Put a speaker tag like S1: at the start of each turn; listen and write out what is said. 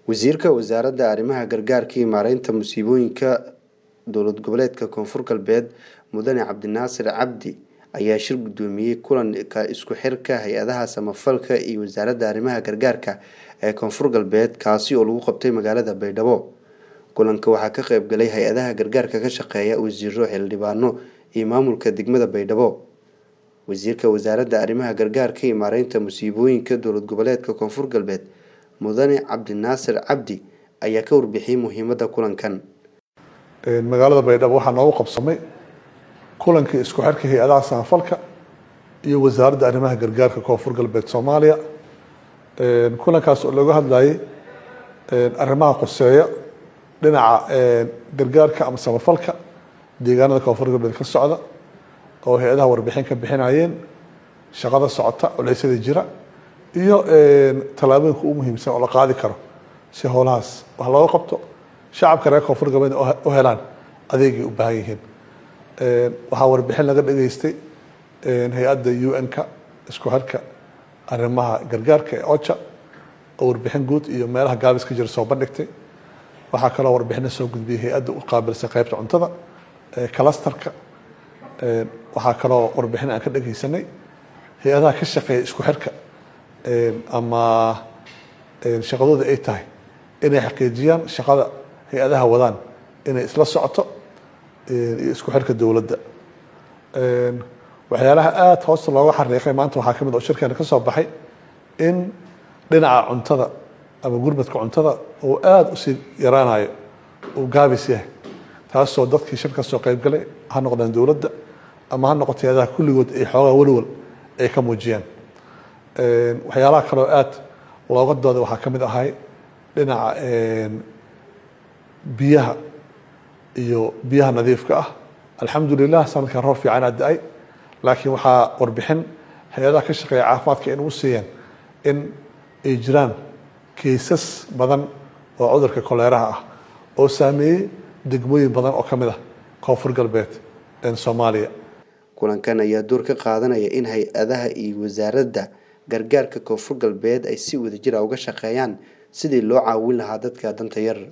S1: wasiirka wasaaradda arrimaha gargaarka iyo maareynta musiibooyinka dowlad goboleedka koonfur galbeed mudane cabdinaasir cabdi ayaa shir gudoomiyey kulanka isku xirka hay-adaha samafalka iyo wasaaradda arrimaha gargaarka ee koonfur galbeed kaasi oo lagu qabtay magaalada baydhabo kulanka waxaa ka qeyb galay hay-adaha gargaarka ka shaqeeya wasiiro xildhibaano iyo maamulka degmada baydhabo wasiirka wasaaradda arrimaha gargaarka iyo maareynta musiibooyinka dowlad goboleedka koonfur galbeed mudane cabdinaasir cabdi ayaa ka warbixiyey muhiimada kulankan
S2: magaalada baydhabo waxaa noogu qabsamay kulankii isku xirka hay-adaha samafalka iyo wasaaradda arrimaha gargaarka koonfur galbeed soomaaliya kulankaas oo looga hadlayay arrimaha qoseeya dhinaca gargaarka ama samafalka deegaanada koonfur galbeed ka socda oo hay-adaha warbixin ka bixinayeen shaqada socota culeysyada jira iyo tallaabooyinka u muhiimsan oo la qaadi karo si howlahaas wax looga qabto shacabka reer koonfur galbeed u helaan adeegay u baahan yihiin waxaa warbixin laga dhageystay hay-adda u n-ka isku xirka arrimaha gargaarka ee ocha oo warbixin guud iyo meelaha gaabis ka jira soo bandhigtay waxaa kaloo warbixina soo gudbiyey hay-adda u qaabilsan qeybta cuntada clastarka waxaa kaloo warbixin aan ka dhageysanay hay-adaha ka shaqeeya isku xirka ama shaqadooda ay tahay inay xaqiijiyaan shaqada hay-adaha wadaan inay isla socoto iyo isku xirka dowladda waxyaalaha aada hoosta looga xariiqay maanta waxaa kamid oo shirkeena ka soo baxay in dhinaca cuntada ama gurmadka cuntada uu aada usii yaraanayo uu gaabis yahay taasoo dadkii shir ka soo qeybgalay ha noqdeen dowladda ama ha noqoto hay-adaha kulligood ay xoogaa welwal ay ka muujiyaan waxyaalaha kaleo aada looga dooda waxaa ka mid ahay dhinaca biyaha iyo biyaha nadiifka ah alxamdulilah sanadkan roob fiican aa da-ay laakiin waxaa warbixin hay-adaha ka shaqeeya caafimaadka in u siiyeen in ay jiraan kaysas badan oo cudurka koleeraha ah oo saameeyey degmooyin badan oo ka mid ah koonfur galbeed soomaaliya
S1: kulankan ayaa door ka qaadanaya in hay-adaha iyo wasaaradda gargaarka koonfur galbeed ay si wadajir a uga shaqeeyaan sidii loo caawin lahaa dadka danta yar